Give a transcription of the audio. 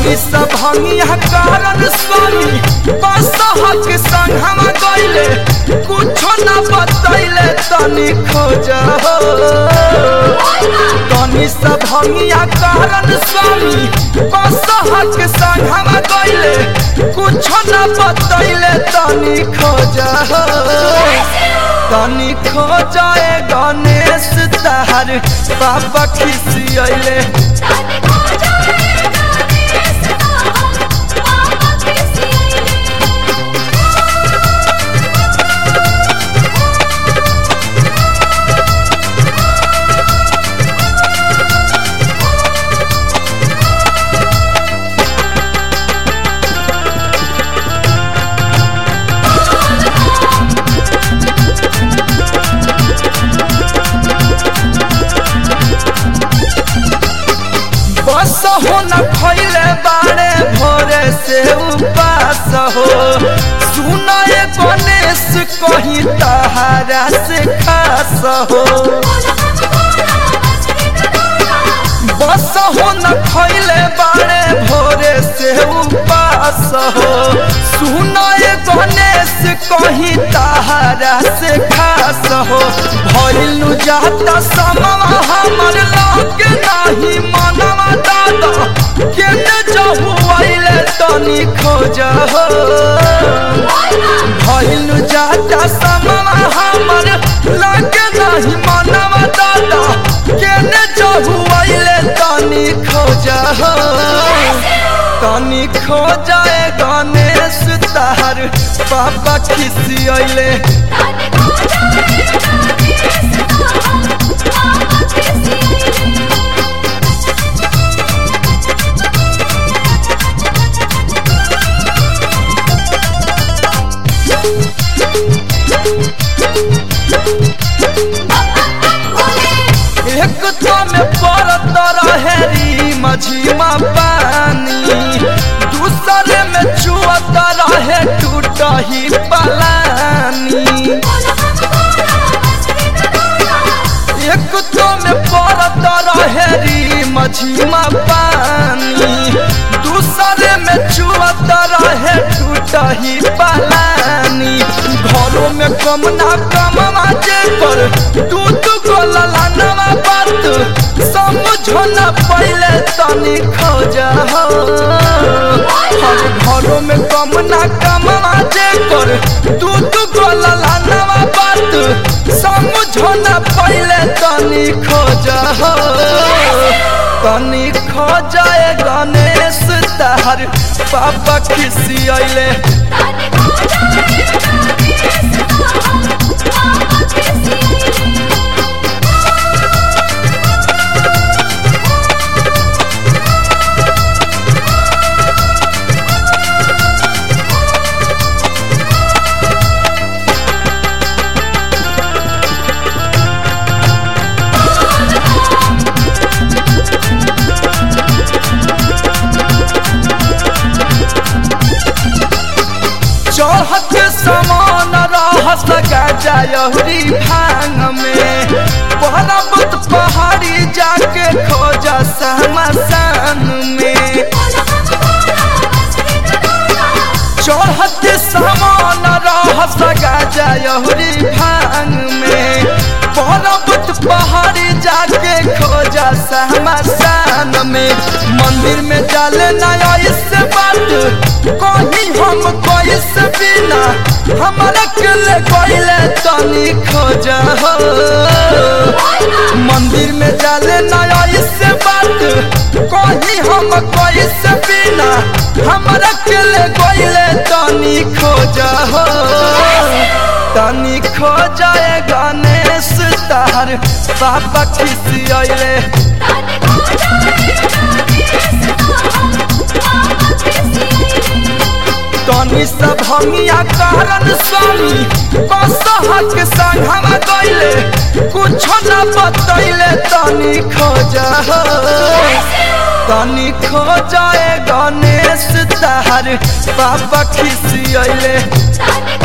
तनी सब भंगिया कारण स्वामी बसहक संग हम गइले कुछो न बतैले तनी खोज तनी सब भंगिया कारण स्वामी बसहक संग हम गइले कुछो न बतैले तनी खोज तनी खोजाए गणेश तहर बाबा खिसियले बस हो न खैले बारे भोरे से उपास हो सुनाए गणेश कहीं तहारा से खास हो बस हो न खैले बारे भोरे से उपास हो सुनाए गणेश कहीं तहारा से खास हो भइलु जाता समवा हमर लग नाही मनवा दादा केने जहु आइले तनी खोज हो भइलु जाता समवा हमर लग नाही मनवा दादा केने जहु आइले तनी खोज हो तनी खोजाए गणेश तहर बाबा खिसियले एक तो में पड़त रहे री मझीमा पानी दूसरे में चुअत रहे टूट ही पलानी एक तो में पड़त रहे री मझीमा पानी दूसरे में चुअत रहे टूट ही पलानी घरों में कम ना कम जे पर दूध को ललानवा बात समझो न पहले तनी खोज हो हर घरों में कम ना कम जे कर दूध को ललानवा बात समझो न पहले तनी खोज हो तनी खोजाए गणेश तहर पापा खिसियले चढ़त समान रहस गजायहरी भांग में पर्वत पहाड़ी जाके खोज समसान में चढ़त समान रहस गजायहरी भांग में पर्वत पहाड़ी जाके खोज समसान में मंदिर में जल नया इस बात कहीं हम कोई से बिना हमारा किले कोइले तनी खोज हो मंदिर में जाले नया इससे बात कहीं हम कोई से बिना हमारा किले कोइले तनी खोज हो तनी खोजाए गणेश तार बाबा खिसियले तनी सब हमिया कारण स्वामी बसहक संग हम गइले कुछो न बतैले तनी खोज हो तनी खोजाए गणेश तहर बाबा खिसियले तने